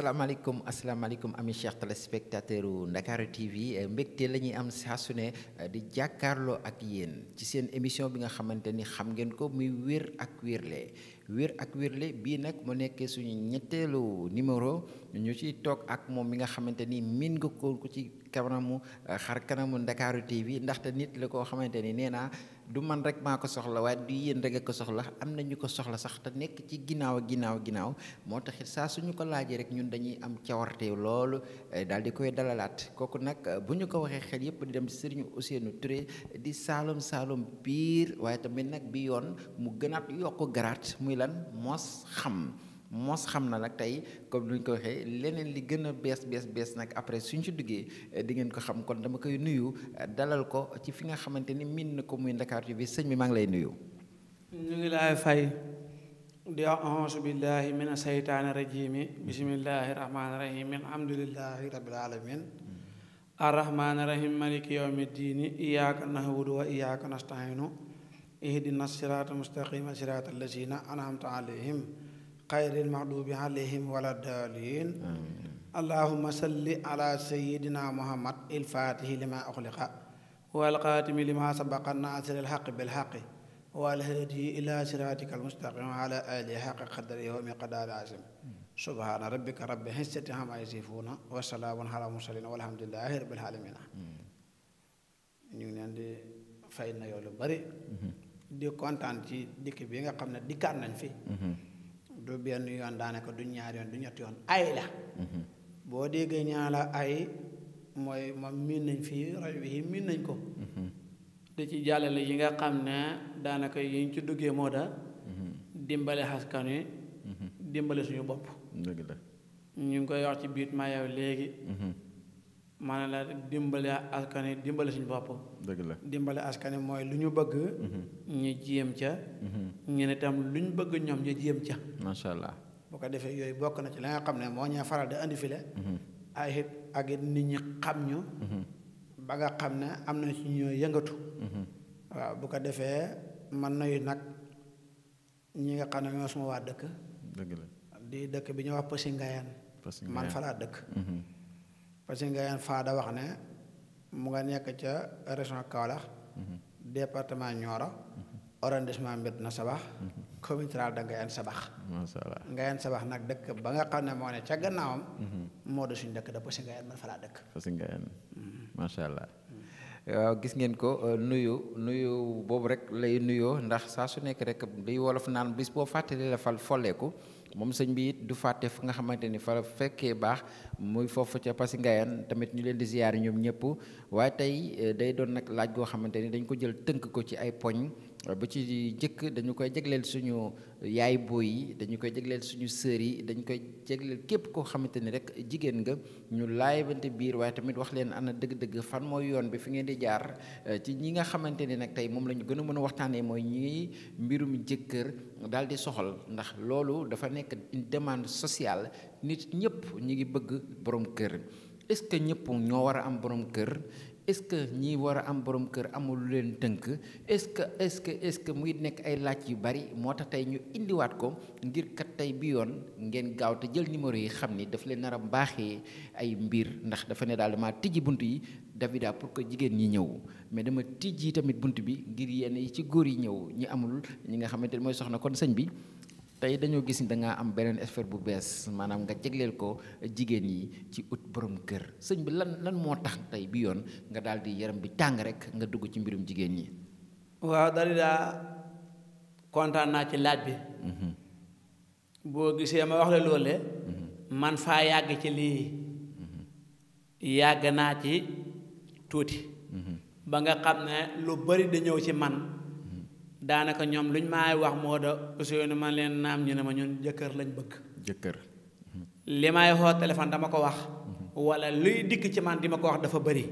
asalaamaaleykum asalaamaaleykum ami cheikh téléspectateur u Ndakaaru TV mbégte la ñuy am saa su ne di jàkkaarloo ak yéen ci seen émission bi nga xamante ni xam ngeen ko muy wér ak wérle wér ak wérle bii nag mu nekkee suñu ñetteelu numéro ñu ciy toog ak moom mi nga xamante ni miin nga ko ci kanamu xar kanamu Ndakaaru TV ndaxte nit la koo xamante ni nee naa du man rek maa ko soxla waaye du yéen rek a ko soxla am na ñu ko soxla sax te nekk ci ginnaaw ginnaaw ginnaaw moo taxit saa suñu ko laajee rek ñun dañuy am cawarte loolu daal di koy dalalaat kooku nag bu ñu ko waxee xel yëpp di dem Serigne Ousseynou Touré di Saalum Saalum biir waaye tamit nag bi yoon mu gënaat yokk garaat muy lan mos xam mos xam na nag tey comme ni ñu ko waxee leneen li gën a bees bees bees nag après suñ ci duggee di ngeen ko xam kon dama koy nuyu dalal ko ci fi nga xamante ni miin na ko muy Ndakaaru TV sëñ bi maa ngi lay nuyu. ñu ngi lay fay di auzu billahi min aseytaani rajimi bismillahi rahmaani rahim alhamdulillahi rabbil alamin arrahmaani rahim maliki yawmi ddiini iyyaka na'budu wa iyyaka nasta'inu ihdina sirata mustaqima sirata allazina an'amta alayhim xayril maxdubi alayhim wala daalin allahuma salli ala sayidina muhammad il fatihi lima uxliqa wal xaatimi lima sabaqa naasiril xaqi bil xaqi wal haadi ila siratika al mustaqim wa ala alihi xaqi qadari wa miqdaari asim subhaana rabbika rabbi xissati amma yasifuuna wa salaamun ala mursalin walhamdulillahi rabbil alamin ñu ngi leen di fay na yow lu bari di kontaan ci dikk bi nga xam ne dikkaat nañ fi du benn yoon daanaka du ñaar yoon du ñett yoon ay la boo déggee ñaa la ay mooy moom miin nañ fii rajo bi miin nañ ko di ci jàllale yi nga xam ne daanaka yi ñu ci duggee moo da dimbale askan wi dimbale suñu bopp dëgg la ñu ngi koy wax ci biit maa yow léegi maanaam la dimbale askan wi dimbale suñu bopp dëgg la dimbale askan wi mooy lu ñu bëgg ñu jéem ca ñu ne tam lu ñu bëgg ñoom ñu jéem ca macha allah bu ko defee yooyu bokk na ci la nga xam ne moo ñaa faral di andi file ay it ak it nit ñi xam ñu ba nga xam ne am na ci ñoo yëngatu waaw bu ko defee man nayu nag ñi nga xam ne ñoo suma waa dëkk dëgg la di dëkk bi ñu wax Passy Ngayane man fa laa dëkk Passy Ngayane faa da wax ne mu nga nekk ca région Kaolack département Nioro arrondissement Médina Sabakh commune rurale de Ngayane Sabakh macha allah Ngayane Sabakh nag dëkk ba nga xam ne moo ne ca gannaawam moo de suñu dëkk da Passy Ngayane man fa laa dëkk Passy Ngayane macha allah waaw gis ngeen ko nuyu nuyu boobu rek lay nuyoo ndax saa su nekk rek day wolof naan bis boo fàttali la fal folleeku moom sëñ bi it du fàtte fu nga xamante ni fa fekkee baax muy foofu ca Passy Ngayane tamit ñu leen di ziyaar ñoom ñëpp waaye tey day doon nag laaj goo xamante ni dañ ko jël tënk ko ci ay poñ ba ci njëkk dañu koy jagleel suñu yaay booy yi dañu koy jagleel suñu sœur yi dañu koy jagleel képp koo xamante ni rek jigéen nga ñu laayabante biir waaye tamit wax leen ana dëgg-dëgg fan mooy yoon bi fi ngeen di jaar ci ñi nga xamante ni nag tey moom la ñu gën a mën a waxtaanee mooy ñi mbirum jëkkër daal di soxal ndax loolu dafa nekk une demande sociale nit ñëpp ñi ngi bëgg borom kër est-ce que ñëpp ñoo war a am borom kër est-ce que ñi war a am borom kër amul lu leen tënk est-ce que est-ce que est-ce que muy nekk ay laaj yu bari moo tax tey ñu indiwaat ko ngir kat tey bi yoon ngeen gaaw te jël numéro yi xam ni daf leen nar a baaxee ay mbir ndax dafa ne daal dama tijji bunt yi Davida pour que jigéen ñi ñëw mais dama tijji tamit bunt bi ngir yenn yi ci góor yi ñëw ñi amul ñi nga xamante ne mooy soxna kon sëñ bi tey dañoo gis ni da ngaa am beneen affaire bu bees maanaam nga jegleel ko jigéen yi ci ut borom kër sëñ bi lan lan moo tax tey bi yoon nga daal di yaram bi tàng rek nga dugg ci mbirum jigéen ñi. waaw dali daa kontaan naa ci laaj bi. boo gisee ma wax la loole man faa yàgg ci lii. yàgg naa ci tuuti. ba nga xam ne lu bari da ñëw ci man. daanaka ñoom luñ maay wax moo da Ousseynou man leen naam ñu ne ma ñun jëkkër lañ bëgg. jëkkër. li may xoo téléphone dama ko wax. wala luy dikk ci man di ma ko wax dafa bëri.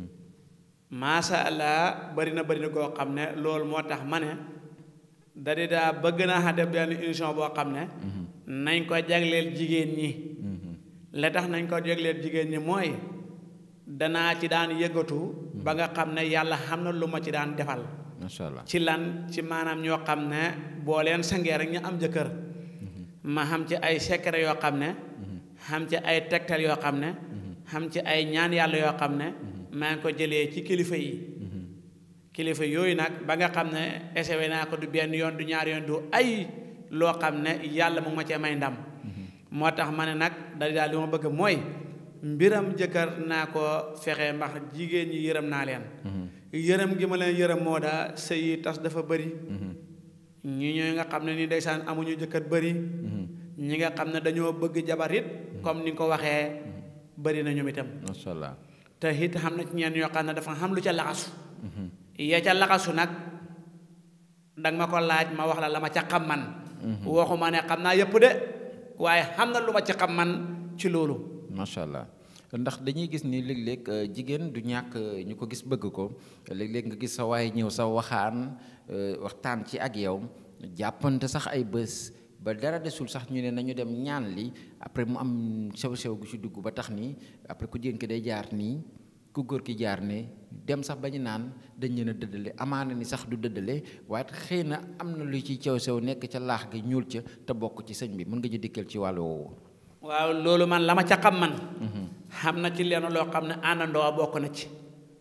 macha allah bëri na bëri na koo xam ne loolu moo tax ma ne. da di daa bëgg naa xa def benn émission boo xam ne. nañ ko jagleel jigéen ñi. la tax nañ ko jagleel jigéen ñi mooy. danaa ci daan yëngatu. ba nga xam ne yàlla xam na lu ma ci daan defal. macha allah ci lan ci maanaam ñoo xam ne boo leen sangee rek ñu am jëkkër ma xam ci ay secret yoo xam ne xam ci ay tegtal yoo xam ne xam ci ay ñaan yàlla yoo xam ne maa ngi ko jëlee ci kilifa yi kilifa yooyu nag ba nga xam ne essayé naa ko du benn yoon du ñaar yoon du ay loo xam ne yàlla mu ma cee may ndam moo tax ma ne nag da daal li ma bëgg mooy mbiram jëkkër naa ko fexe ndax jigéen ñi yërëm naa leen yërëm gi ma leen yërëm moo daa sëy yi tas dafa bëri ñi ñooy nga xam ne ni ndeysaan amuñu jëkkër bëri ñi nga xam ne dañoo bëgg jabar it comme ni nga ko waxee bëri na ñoom itam macha allah te it xam na ci ñeen yoo xam ne dafa xam lu ca laxasu ya ca laxasu nag danga ma ko laaj ma wax la la ma ca xam man waxuma ne xam naa yëpp de waaye xam na lu ma ci xam man ci loolu macha allah ndax dañuy gis ni léeg-léeg jigéen du ñàkk ñu ko gis bëgg ko léeg-léeg nga gis sa waaye ñëw sa waxaan waxtaan ci ak yow jàppante sax ay bés ba dara desul sax ñu ne nañu dem ñaan li après mu am sew-sew gu ci dugg ba tax ni après ku jigéen ki day jaar nii ku góor ki jaar ne dem sax ba ñu naan dañ leen a dëddale amaana ni sax du dëddale waaye xëy na am na lu ci sew-sew nekk ca laax gi ñuul ca te bokk ci sëñ bi mën nga ñu dikkal ci wàllu woowu waaw loolu man la ma ca xam man xam na ci lenn loo xam ne àndandoo bokk na ci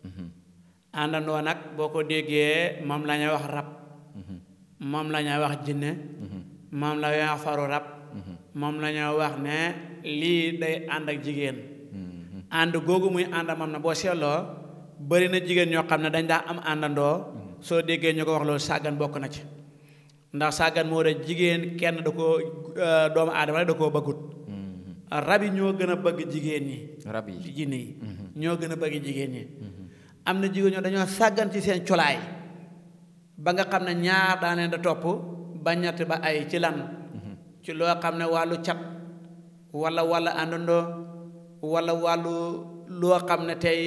àndandoo nag boo ko déggee moom la ñuy wax rab moom la ñuy wax jinne moom la ñuy wax faru rab moom la ñuy wax ne lii day ànd ak jigéen ànd googu muy ànd moom na boo seetloo bëri na jigéen ñoo xam ne dañ daa am àndandoo soo déggee ñu ko wax loolu sàggan bokk na ci ndax sàggan moo da jigéen kenn da koo doomu aadama rek da koo bëggut rab yi ñoo gën a bëgg jigéen ñi rab yi jinne yi ñoo gën a bëgg jigéen ñi am na jigéen ñoo dañoo sàggan ci seen colaay ba nga xam ne ñaar daa leen da topp ba ñett ba ay ci lan ci loo xam ne wàllu cat wala wala àndandoo wala wàllu loo xam ne tey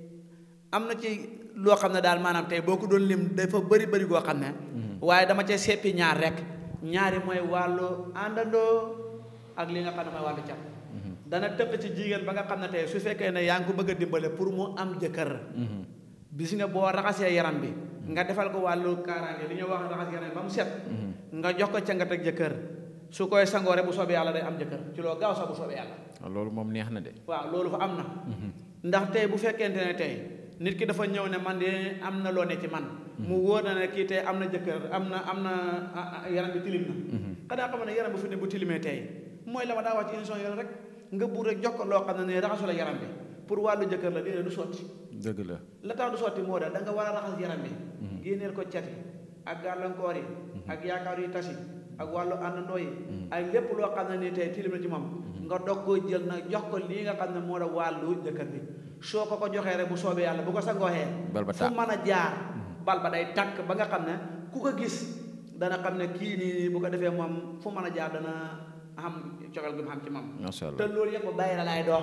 am na ci loo xam ne daal maanaam tey boo ko doon lim dafa bëri bëri goo xam ne waaye dama cay seppi ñaar rek ñaari mooy wàllu àndandoo ak li nga xam ne mooy wàllu cat dana tëq ci jigéen ba nga xam ne tey su fekkee ne yaa ngi ko bëgg a dimbale pour mu am jëkkër bis nga boo raxasee yaram bi nga defal ko wàllu kaaraange li ñuy wax raxas yaram bi ba mu set nga jox ko cangat ak jëkkër su koy sangoo rek bu soobee yàlla day am jëkkër ci loo gaaw sax bu soobee yàlla loolu moom neex na de waaw loolu fa am na ndax tey bu fekkente ne tey nit ki dafa ñëw ne man de am na loo ne ci man mu wóor na ne kii tey am na jëkkër am na am na yaram bi tilim na xanaa xam ne yaram bu fi ne bu tilimee tey mooy la ma daa wax ci émission yoon rek nga buur rek jox ko loo xam ne ne raxasu la yaram bi pour wàllu jëkkër la déedéet du sotti dëgg la la tax du sotti moo da da nga war a raxas yaram bi génneel ko cati ak gàllankoor yi ak yaakaar yu tasi ak wàllu àndandoo yi ak lépp loo xam ne ni tey tilim na ci moom nga dog koo jël nag jox ko lii nga xam ne moo da wàllu jëkkër bi soo ko ko joxee rek bu soobee yàlla bu ko sangooxee fu mën a jaar bal ba day tàkk ba nga xam ne ku ko gis dana xam ne kii nii bu ko defee moom fu mën a jaar dana xam cogal gi mu xam ci moom te loolu yëpp bayra laay dox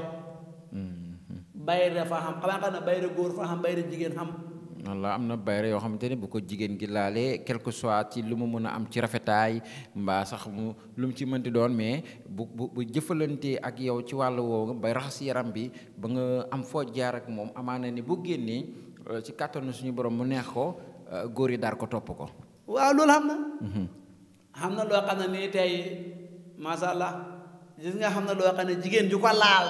bayra fa xam xamaa xam ne bayra góor fa xam bayra jigéen xam walla am na bayra yoo xamante ne bu ko jigéen gi laalee quelque soit ci lu mu mën a am ci rafetaay mbaa sax mu lu mu ci mënti doon mais bu bu bu jëfalantee ak yow ci wàllu woowu bay raxas yaram bi ba nga am foo jaar ak moom amaana ni bu génnee ci kàttanu suñu borom mu neex ko góor yi daar ko topp ko waaw loolu xam na xam na loo xam ne nii tey masha allah gis nga xam na loo xam ne jigéen ju ko laal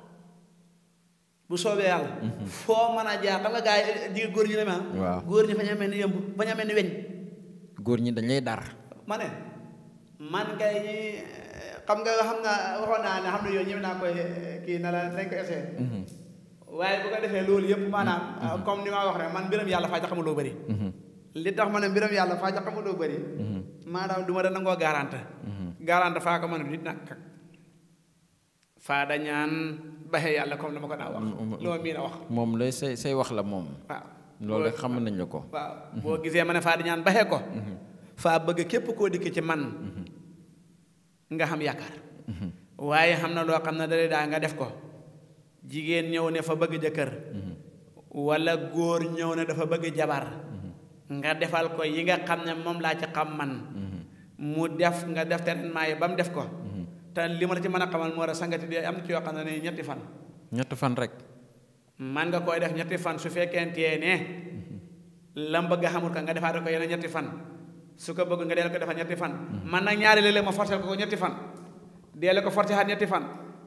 bu soobee yàlla foo mën a jaar xam nga gaa yi jigéen góor ñi ne ma waaw góor ñi fa ñu mel ni yëmb fa ñu mel ni weñ góor ñi dañ lay dar ma ne man kay ñi xam nga xam nga waxoon naa ne xam ne yooyu ñëw naa koy kii na la dañ ko essayé waaye bu ko defee loolu yëpp maanaam comme ni ma wax rek man mbiram yàlla faa ca xamul loo bëri li tax ma ne mbiram yàlla faa ca xamul loo bëri maanaam du ma da nangoo garante garante faa ko mën a nit nag faa da ñaan baxe yàlla comme dama ko daa wax loo mii na wax moom lay say say wax la moom waaw loolu rek xam nañ la ko waaw boo gisee ma ne faa di ñaan baxe ko faa bëgg képp koo dikk ci man nga xam yaakaar waaye xam na loo xam ne dale daa nga def ko jigéen ñëw ne fa bëgg jëkkër wala góor ñëw ne dafa bëgg jabar nga defal ko yi nga xam ne moom laa ci xam man mu def nga def traitement yi ba mu def ko te li ma la ci mën a xamal moo da sangati di am na ci yoo xam ne ne ñetti fan ñetti fan rek man nga koy def ñetti fan su fekkentee ne lam bëgg xamul ka nga defaat ko yeneen ñetti fan su ko bëgg nga deel ko defal ñetti fan man nag ñaari léeg-léeg ma forcé ko ko ñetti fan deele ko forcé xaat ñetti fan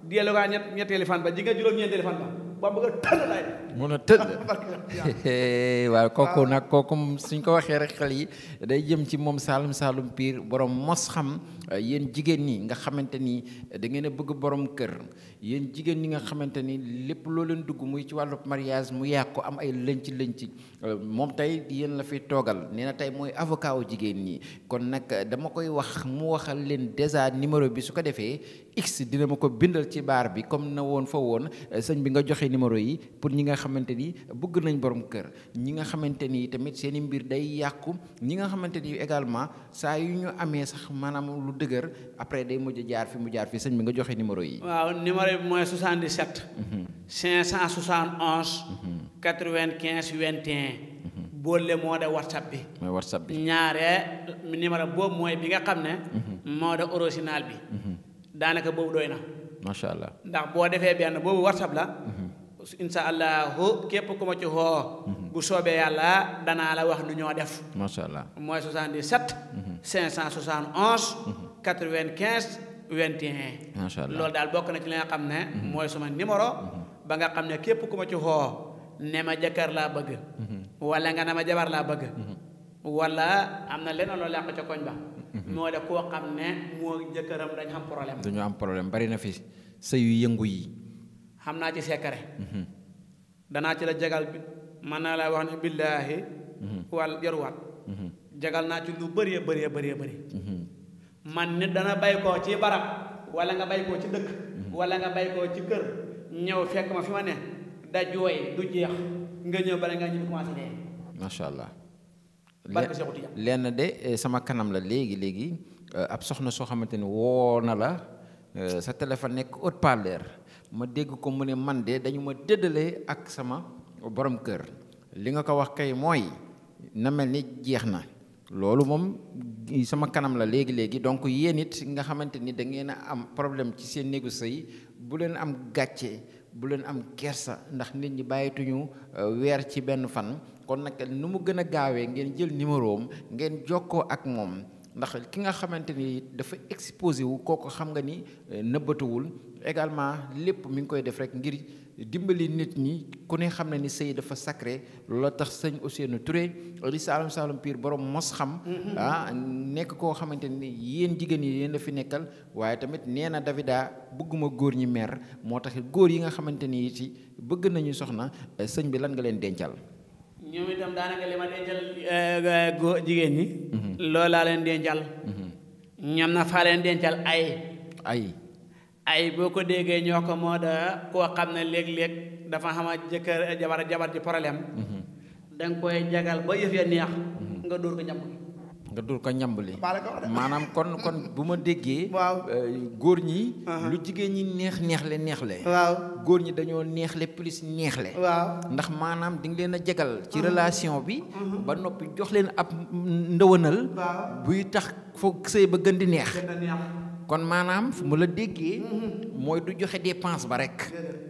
dellu gaa ñett ñetteeli fan ba ji nga juróom-ñeenteeli fan ba ba bëgg a tëdd lay mun a tëdd waaw kooku nag kooku suñ ko waxee rek xel yi day jëm ci moom Saalum Saalum Pire borom mos xam yéen jigéen ñi nga xamante ni da ngeen a bëgg borom kër yéen jigéen ñi nga xamante ni lépp loo leen dugg muy ci wàllu mariage mu yàqu am ay lënc lënc moom tey yéen la fi toogal nee na tey mooy avocat wu jigéen ñi kon nag dama koy wax mu waxal leen déjà numéro bi su ko defee x dina ma ko bindal ci baar bi comme na woon fa woon sëñ bi nga joxe numéro yi pour ñi nga xamante ni bëgg nañ borom kër ñi nga xamante ni tamit seen i mbir day yàqu ñi nga xamante ni également saa yu ñu amee sax maanaam lu dëgër après day mujj jaar fi mu jaar fi sëñ bi nga joxe numéro yi. waaw numéro bi mooy 77. 571. 95 21. boole moo de whatsapp bi. mooy whatsapp bi. ñaare numéro boobu mooy bi nga xam ne. moo de original bi. daanaka boobu doy na. macha allah ndax boo defee benn boobu whatsapp la. incha allahu képp ku ma ci xoo. bu soobee yàlla danaa la wax nu ñoo def. macha allah mooy 77. 571. 95 21. macha allah loolu daal bokk na ci li nga xam ne. mooy suma numéro. ba nga xam ne képp ku ma ci xoo. ne ma jëkkër laa bëgg. wala nga ne ma jabar laa bëgg. wala am na leneen loolu yàq ca koñ ba. moo de koo xam ne moo jëkkëram dañ xam problème. dañu am problème bari na fi sëy yu yëngu yi. xam naa ci secret. danaa ci la jagal bi mën naa la wax ne billaahi. wal jaruwaat. jagal naa ci lu bëree bëree bëree bëri. man nit dana bay koo ci barab wala nga bay koo ci dëkk. wala nga bay koo ci kër ñëw fekk ma fi ma ne da jooy du jeex nga ñëw bala nga ñibbi commencé dee. macha allah. barke Seexu Tijaan lenn de sama kanam la léegi léegi ab soxna soo xamante ni woo na la sa téléphone nekk haut-parleur ma dégg ko mu ne man de dañu ma dëddale ak sama borom kër li nga ko wax kay mooy na mel ni jeex na loolu moom sama kanam la léegi léegi donc yéen it nga xamante ni da ngeen a am problème ci seen néegu sëy bu leen am gàcce bu leen am kersa ndax nit ñi bàyyituñu weer ci benn fan kon nag nu mu gën a gaawee ngeen jël numéro am ngeen jokkoo ak moom ndax ki nga xamante ni dafa exposé wu kooku xam nga ni nëbbatuwul également lépp mi ngi koy def rek ngir dimbali nit ñi ku ne xam na ni sëy dafa sacré loola tax sëñ Ousseynou Touré di Saalum Saalum Pire borom mos xam ah nekk koo xamante ni yéen jigéen yi yéen la fi nekkal waaye tamit nee na Davida bëgguma góor ñi mer moo tax góor yi nga xamante ni ci bëgg nañu soxna sëñ bi lan nga leen dencal ñoom itam daanaka li ma dencal góor jigéen ñi. loolu laa leen dencal. ñoom na faa leen dencal ay. ay ay boo ko déggee ñoo ko moo da koo xam ne léeg-léeg dafa xam a jëkkër jabar jabar ji problème. da nga koy jagal ba yëf ya neex. nga dóor ko ñam nga dóor ko ñambali maa la ko wax de. maanaam kon kon bu ma déggee. waaw góor ñi. lu jigéen ñi neex neexle neexle. waaw góor ñi dañoo neexle plus neexle. waaw ndax maanaam di nga leen a jagal ci relation bi. ba noppi jox leen ab ndëwënal. waaw buy tax foog sëy ba gën di neex. gën a neex. kon maanaam fu mu la déggee. mooy du joxe dépense ba rek.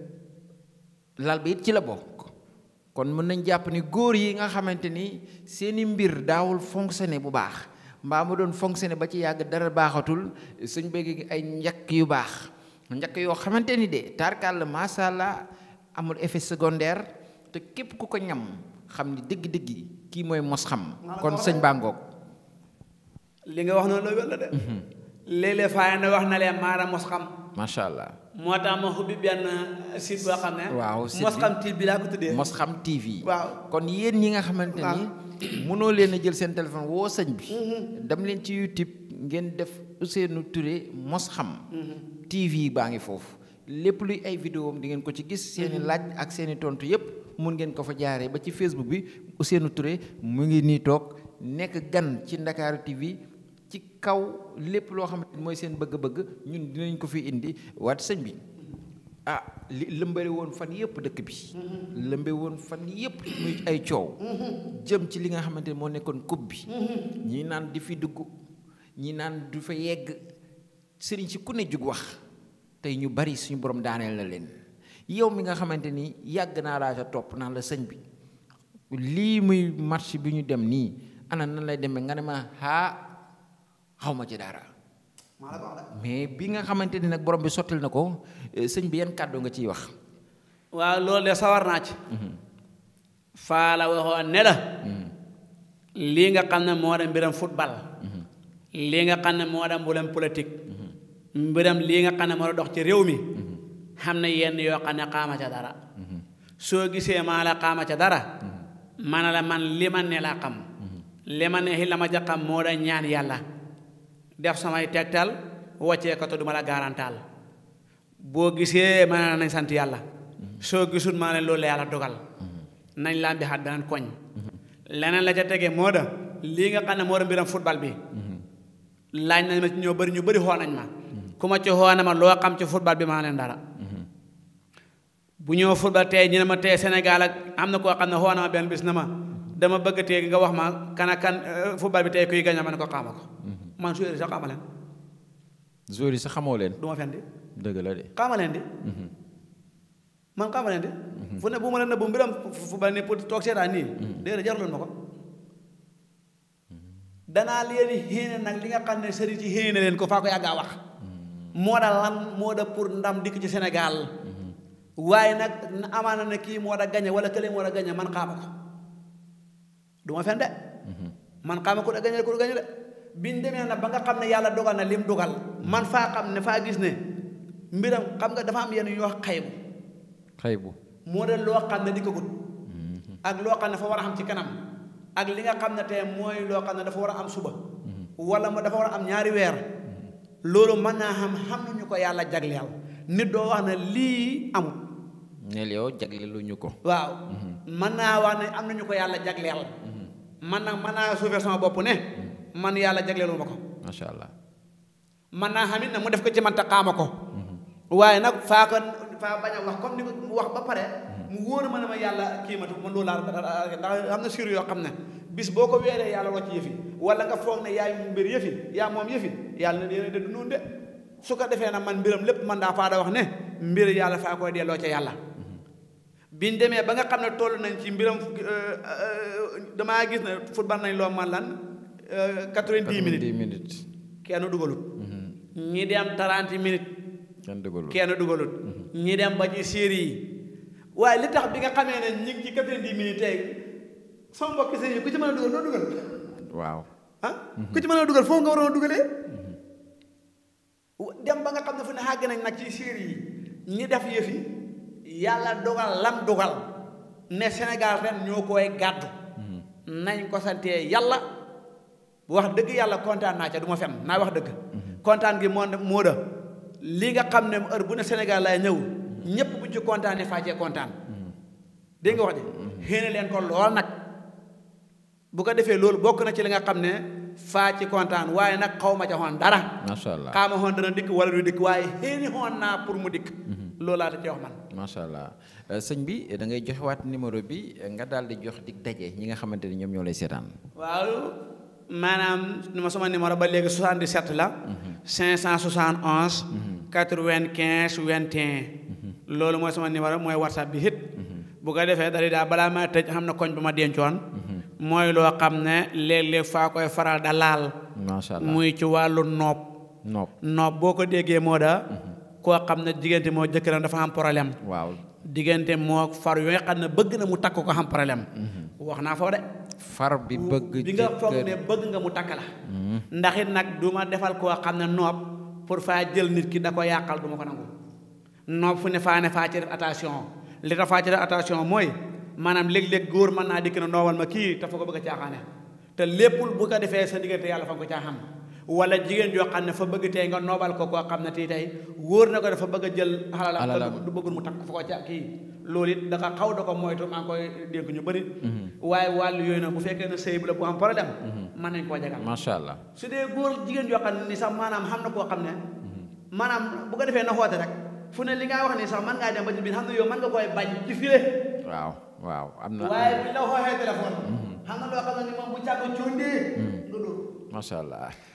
lal bi it ci la bokk. kon mën nañ jàpp ni góor yi nga xamante ni seeni mbir daawul fonctionner bu baax mbaa mu doon fonctionner ba ci yàgg dara baaxatul suñ bëgg ay njakk yu baax njakk yoo xamante ni de tarkal la macha allah amul effet secondaire te képp ku ko ñam xam ni dëgg-dëgg kii mooy mos xam kon sëñ Bangoog li nga wax noonu la wér la de. léeg-léeg faa ne wax na leen maanaam mos xam. macha allah moo tax ma xubbi benn site boo xam ne. waaw site mos bi xam TV bi laa ko tuddee. mos xam TV. waaw kon yéen ñi nga xamante ni mënoo leen a jël seen téléphone woo sëñ bi. dem leen ci YouTube ngeen def Ousseynou Touré mos xam. TV baa ngi foofu lépp luy ay vidéo am di ngeen ko ci gis seen i laaj ak seen i tontu yépp mun ngeen ko fa jaaree ba ci Facebook bi Ousseynou Touré mu ngi nii toog nekk gan ci Ndakaaru TV. ci kaw lépp loo xamante ni mooy seen bëgg-bëgg ñun dinañ ko fi indi waat sëñ bi ah li lëmbale woon fan yëpp dëkk bi lëmbe woon fan yëpp muy ay coow jëm ci li nga xamante ni moo nekkoon coupe bi ñii naan di fi dugg ñii naan du fa yegg sëriñ si ku ne jug wax tey ñu bari suñu borom daaneel na leen yow mi nga xamante ni yàgg naa laa sa topp naan la sëñ bi lii muy marché bi ñu dem nii ana nan lay demee nga ne ma haa xaw ma ci dara maa la ko wax de mais bi nga xamante ni nag borom bi sottil na ko eh, sëñ bi yan kàddu nga ciy wax waaw loolu de sawar naa ci faa la waxoon ne la lii nga xam ne moo dem mbiram football lii nga xam ne moo dem mbiram politique mbiram lii nga xam ne moo dox ci réew mi xam ne yenn yoo xam ne xaama ca dara soo gisee maa la xaama ca dara man la man li ma ne laa xam li ma ne xi la ma ja xam moo da ñaan yàlla def samay tegtal waccee ko te duma la garantaal boo gisee ma ne nañ sant yàlla soo gisul maa ne loolu la yàlla dogal nañ laa bi xat beneen koñ leneen la ca tege moo da lii nga xam ne moo da mbiram football bi laaj nañ ma ci ñoo bëri ñu bëri xoo nañ ma ku ma ci xoo na ma loo xam ci football bi maa leen dara bu ñëw football tey ñu ne ma tey Sénégal ak am na koo xam ne xoo na ma benn bis na ma dama bëgg tey nga wax ma kan ak kan football bi tey kuy gaña ma ne ko xaama ko man suyéri sax xaama leen joueurs yi sax xamoo leen du ma fen di dëgg la de xaama leen di man xaama leen di fu ne bu ma leen ne bu mbiram football ni pour toog seetaan nii déedéet jaraloon ma ko danaa leen xéene nag li nga xam ne sëriñ ci xéene leen ko faa ko yàggaa wax moo da lan moo da pour ndam dikk ci Sénégal waaye nag amaana ne kii moo da gañe wala kële moo da gañe man xaama ko du ma fen de man xaama ko da gañe ko du gañe de biñ demee na ba nga xam ne yàlla dogal na lim dogal man faa xam ne faa gis ne mbiram xam nga dafa am yenn yu wax xaybu xëy bu moo de loo xam ne di ko gut ak loo xam ne dafa war a xam ci kanam ak li nga xam ne tey mooy loo xam ne dafa war a am suba wala mu dafa war a am ñaari weer loolu mën naa xam xam nañu ko yàlla jagleel nit doo wax ne lii amul neel yow jagleelu ñu ko waaw mën naa wax ne am nañu ko yàlla jagleel man nag mën naa suufee sama bopp ne man yàlla jagleelu ma ko macha allah man naa xam it ne mu def ko ci man te xaama ko waaye nag faa ko faa bañ a wax comme ni ko mu wax ba pare mu wóor ma ne ma yàlla kii ma man loolu laa ndax am na sur yoo xam ne bis boo ko weeree yàlla rocc yëfi wala nga foog ne yaay mbir yëfi yaa moom yëfi yàlla ne yéen de du noonu de su ko defee nag man mbiram lépp man daa faa da wax ne mbir yàlla faa koy delloo ca yàlla biñ demee ba nga xam ne toll nañ ci mbiram damaa gis ne football nañ loo man lan quatre-vingt-dix minutes dix minutes kenn dugalut ñi dem trente minutes kenn dëggalul kenn dugalut ñi dem ba ci série yi waaye li tax bi nga xamee ne ñi ngi ci quatre-vingt-dix minutes tey sama mbokki série yi ku ci mën a dugal loo dugal waaw ah ku ci mën a dugal foofu nga waroon a dugalee dem ba nga xam ne fu ne xàgg nañ nag ci série yi ñi def yëf yi yàlla dogal lam dogal ne Sénégal ren ñoo koy gàddu nañ ko santee yàlla wax dëgg yàlla kontaan naa ca du ma fen naa wax dëgg kontaan gi moo moo da li nga xam ne heure bu ne Sénégal lay ñëw ñépp bu ci kontaanee fàccee kontaan dégg nga wax ji xéene leen ko lool nag bu ko defee loolu bokk na ci li nga xam ne faa ci kontaan waaye nag xaw ma ca xoon dara macha allah xaama xoon dana dikk wala du dikk waaye xéeni xoon naa pour mu dikk loolu laa ta ci wax man macha allah sëñ bi da ngay joxewaat numéro bi nga daal di jox dig daje ñi nga xamante ni ñoom ñoo lay seetaan waaw maanaam ma sama numéro ba léegi 77 la 571 95 21 loolu mooy sama numéro mooy whatsapp bi hit bu ko defee dari daal balaa ma tëj xam na koñ bu ma dencoon mooy loo xam ne léeg-léeg faa koy faral da laal macha allah muy ci wàllu noob nopp noob boo ko déggee moo da koo xam ne diggante moo jëkkëram dafa am problème waaw diggante moo far yoo nga xam ne bëgg na mu takk ko xam problème wax naa foofu de far bi bëgg bi nga foog jëkkër ne bëgg nga mu takk la ndax it nag du ma defal koo xam ne noob pour faa jël nit ki da ko yàqal du ma ko nangu noob fu ne faa ne faa ci def attention li tax faa ci def attention mooy maanaam léeg-léeg góor mën naa dikk na noobal ma kii te fa ko bëgg a caaxaane te léppul bu ko defee sa diggante yàlla fa nga ko caaxaan wala jigéen joo xam ne fa bëgg tey nga noobal ko koo xam ne tii tey wóor na ko dafa bëgg a jël xalalam Alalam. te du bëggul mu takk fa ko ca kii loolu it da xaw da ko moytu maa ngi koy dénk ñu bëri waaye wàllu yooyu nag bu fekkee ne sëy bu la bu am problème mën nañ koo jagal macha allah su dee góor jigéen joo xam ne ni sax maanaam xam na koo xam ne maanaam bu ko defee na xoote rek fu ne li nga wax nii sax mën ngaa dem ba ci biir xam ne yow mën nga koy bañ ci file waaw waaw am na waaye bu ñu la xooxee téléphone xam na loo xam ne ni moom bu càgg cóondee nga dóor macha allah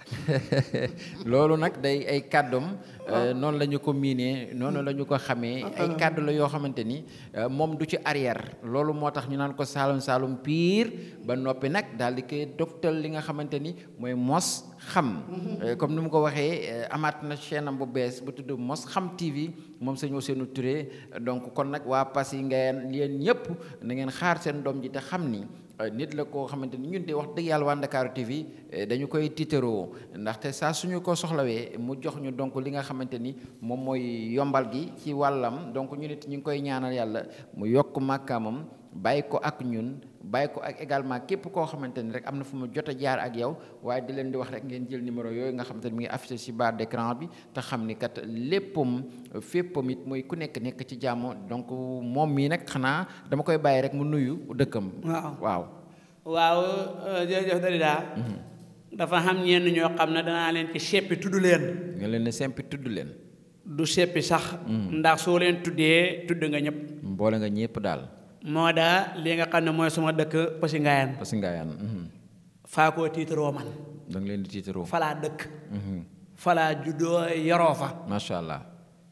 loolu nag day ay kàddoom noonu la ñu ko miinee noonu la ñu ko xamee ay kàddu la yoo xamante ni moom du ci arrière loolu moo tax ñu naan ko saalum saalum piir ba noppi nag daal di koy doftal li nga xamante ni mooy mos xam comme ni mu ko waxee amaat na chaîne am bu bees bu tudd mos xam TV moom sëñ Ousseynou Touré donc kon nag waa Passy ngeen yéen ñëpp na ngeen xaar seen doom ji te xam ni nit la koo xamante ni ñun de wax dëgg yàlla waa Ndakaaru TV dañu koy tiitaroo ndaxte saa suñu ko soxlawee mu jox ñu donc li nga xamante ni moom mooy yombal gi ci wàllam donc ñu nit ñu ngi koy ñaanal yàlla mu yokk màkkaamam bàyyi ko ak ñun bàyyi ko ak également képp koo xamante ni rek am na fu mu jot a jaar ak yow waaye di leen di wax rek ngeen jël numéro yooyu nga xamante ni mi ngi affiché ci barre d'écran bi te xam ni kat léppam féppam it mooy ku nekk nekk ci jàmm donc moom mii nag xanaa dama koy bàyyi rek mu nuyu dëkkam. waaw waaw. waaw jërëjëf Dalida dafa xam ñenn ñoo xam ne danaa leen ci seppi tudd leen. nga leen ne sempi tudd leen. du seppi sax. ndax soo leen tuddee tudd nga ñëpp. mboole nga ñëpp daal. moo daa li nga xam ne mooy suma dëkk Passy Ngayane. Passy Ngayane. faa koo tiitaroo man. da nga leen di tiitaroo. falaa dëkk. falaa juddoo yaroo fa. macha allah.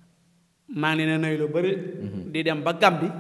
maa ngi leen a nuyu lu bëri. di dem ba Gambi.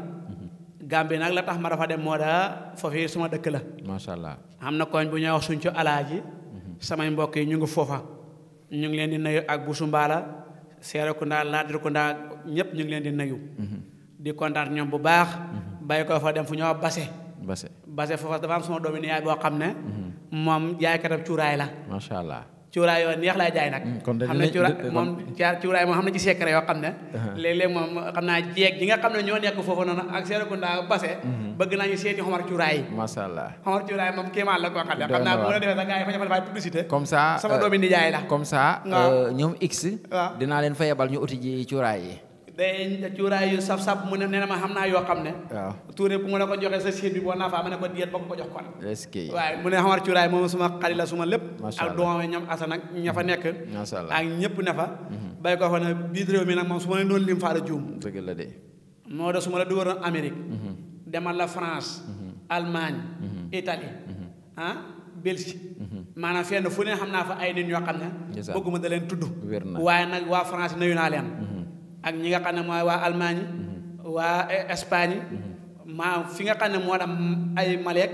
Gambi nag la tax ma dafa dem moo daa foofii suma dëkk la. macha allah. am na koñ bu ñuy wax suñ ci alaaji. samay mbokk yi ñu ngi foofa. ñu ngi leen di nuyu ak Busumbaala Seerekunda Laadirkunda ñëpp ñu ngi leen di nuyu. di kontaan ñoom bu baax. bàyyi ko fa dem fu ñuy wax Base. Base. Base foofa dafa am sama doomi yaay boo xam ne. moom jaaykatam cuuraay la. macha allah. cuuraay yoo neex lay jaay nag. kon xam ne cuuraay moom jaar cuuraay moom xam na ci secret yoo xam ne. léeg-léeg moom xam naa jeeg ji nga xam ne ñoo nekk foofu noonu ak Seerekunda Base. bëgg naa ñu seeti xomar cuuraay yi. macha allah. xomar cuuraay moom kéemaan la koo xam ne xam naa bu la defee sax gars yi fa ñu fa publicité. comme ça sama doomi nijaay la. comme ça. waaw ñoom X. waaw dinaa leen fa yebal ñu uti ji cuuraay yi. day cuuraay yu saf-saf mu ne nee na ma xam naa yoo xam ne. waaw tuure bu mu ne ko joxee sa siit bi boo naa faa ma ne ko diet ba ko ko jox kon. est-ce que. waaye mu ne xamar cuuraay moom suma xarit la suma lépp. Macha ak Allah. doomam ñoom asan ak ña fa nekk. macha allah ak ñëpp ne fa. bay ko fa ne biir réew mi nag moom su ma leen doon lim faa la juum. dëgg la de. moo de su ma la dugaloon Amérique. demal la France. Allemagne. Italie. ah Belgique. maanaam fenn fu ne xam naa fa ay nit ñoo xam ne. Ndeysaan. bëgguma da leen tudd. wér na. waaye nag waa France nuyu naa leen. ak ñi nga xam ne mooy waa Allemagne. waa eh, Espagne. maa fi nga xam ne moo dem ay Malek.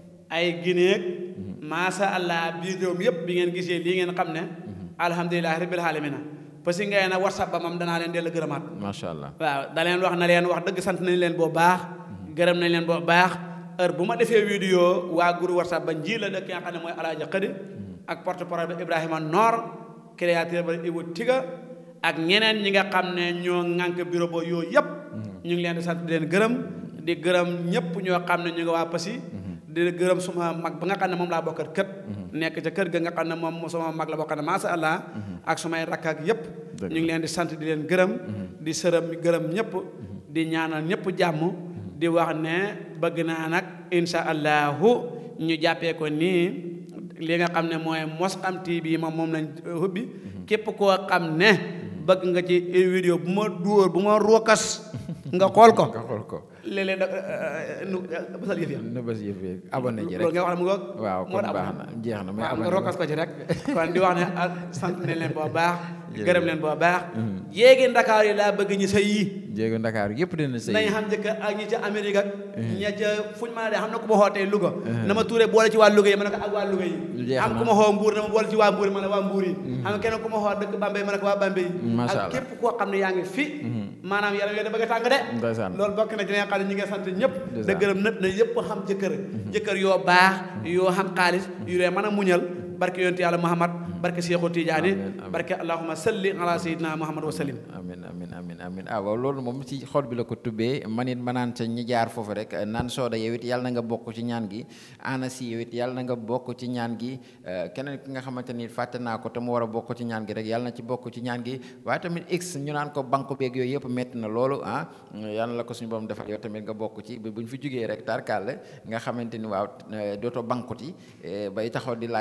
ay Guinée. maasa allah biir réew mi yëpp bi ngeen gisee lii ngeen xam ne. alhamdulilah rabbil alamina parce que ngay na WhatsApp ba moom danaa leen dellu gërëmaat. macha allah. waaw da leen wax na leen wax dëgg sant nañ leen boo baax gërëm nañ leen boo baax heure bu ma defee vidéo waa groupe whatsapp ba nji la dëkk nga xam ne mooy alaaja xëdi ak porte parole ba Ibrahima Noor créateur ba Ibu Tiga ak ñeneen ñi nga xam ne ñoo ŋànk bureau ba yooyu yëpp ñu ngi leen di sant di leen gërëm di gërëm ñëpp ñoo xam ne ñu nga waa Passy di gërëm suma mag ba nga xam ne moom laa bokkal kët nekk ca kër ga nga xam ne moom sama mag la boo xam ne macha allah ak sumay rakk ak yëpp Dëgg ñu ngi leen di sant di leen gërëm di sërëm gërëm ñëpp di ñaanal ñëpp jàmm di wax ne bëgg naa nag insha allahu ñu jàppee ko nii li nga xam ne mooy Mos Xam TV moom moom lañ hubbi képp koo xam ne bëgg nga ci vidéo bu ma dóor bu ma rookas nga xool ko nga xool ko. léeg-léeg da nu basal yëf ya na bës yëf yi abonné ji loolu rek. nga wax ne mu ngoog waaw moo kon tax baax na jeex na mais waaw nga abonné rokkas ko ci rek kon di wax ne ah sant nañ leen boo baax Jërëjëf. gërëm leen boo baax yéegi Ndakaar yi laa bëgg ñi sa yii jéego Ndakaaru yëpp dina sëy. nañ xam jëkkër ak ñi ca Amérique ak ña ca fuñ mën a dee xam na ku ma xootee Louga na ma tuuree boole ci waa Louga yi ma ne ko ak waa Louga yi Jeex am na. ku ma xoo Mbuur na ma boole ci waa Mbuur ma ne waa Mbuur yi xam nga keneen ku ma xoo dëkk Bambey ma ne ko waa Bambey yi Masha ak Allah. képp koo xam ne yaa ngi fi maanaam yaram yooyu da bëgg a tàng de Ndeysaan. loolu bokk na ci li nga xam ne ñi nga sant ñëpp da Ndeysaan. gërëm nët na yëpp xam jëkkër jëkkër yoo baax yoo xam xaalis yu lee mën a muñal barke yonent yàlla Muhammad barke Seexu Tijaani Amiin, amiin. barke allahumma salli ala sayyidina Muhammad wa sallim amin amin amin amin ah waaw loolu moom ci xol bi la ko tubbee man it ma naan ca ñi jaar foofu rek naan sooda yow it yàlla na nga bokk ci ñaan gi ana si yow it yàlla na nga bokk ci ñaan gi eh, keneen ki nga xamante ni fàtte naa ko te mu war a bokk ci ñaan gi rek yàlla na ci bokk ci ñaan gi waaye tamit x ñu naan ko banque beeg yooyu yëpp metti na loolu ah yàlla la ko suñu borom defal yow tamit nga bokk ci bu ñu fi jugee rek tarkal nga xamante ni waaw eh, dootoo banquti eh, bay taxaw di laaj di xaar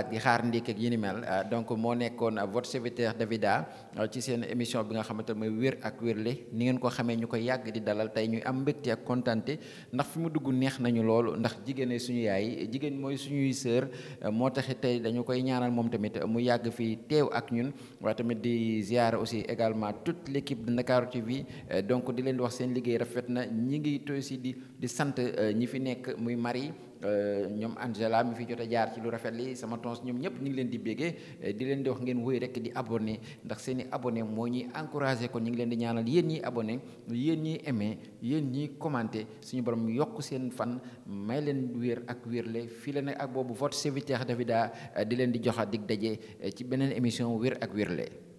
ndékki ak yi ni mel donc moo nekkoon votre serviteur Davida ci seen émission bi nga xamante ne mooy wér ak wérle ni ngeen ko xamee ñu ko yàgg di dalal tey ñuy am mbégte ak kontante ndax fi mu dugg neex nañu loolu ndax jigéen suñu yaay jigéen mooy suñuy sœur moo taxit tey dañu koy ñaanal moom tamit mu yàgg fi teew ak ñun waaye tamit di ziar aussi également toute l' équipe de Ndakaaru TV donc di leen di wax seen liggéey rafet na ñi ngi aussi di di sant ñi fi nekk muy Marie ñoom Angela mi fi jot a jaar ci lu rafet li sama tons ñoom ñëpp ñu ngi leen di béggee di leen di wax ngeen wéy rek di abonné ndax seen i abonné moo ñuy encouragé kon ñu ngi leen di ñaanal yéen ñiy abonné yéen ñiy aimé yéen ñiy commenté suñu borom yokk seen fan may leen wér ak wérle fii la nag ak boobu votre serviteur Davida di leen di joxa dig daje ci beneen émission wér ak wérle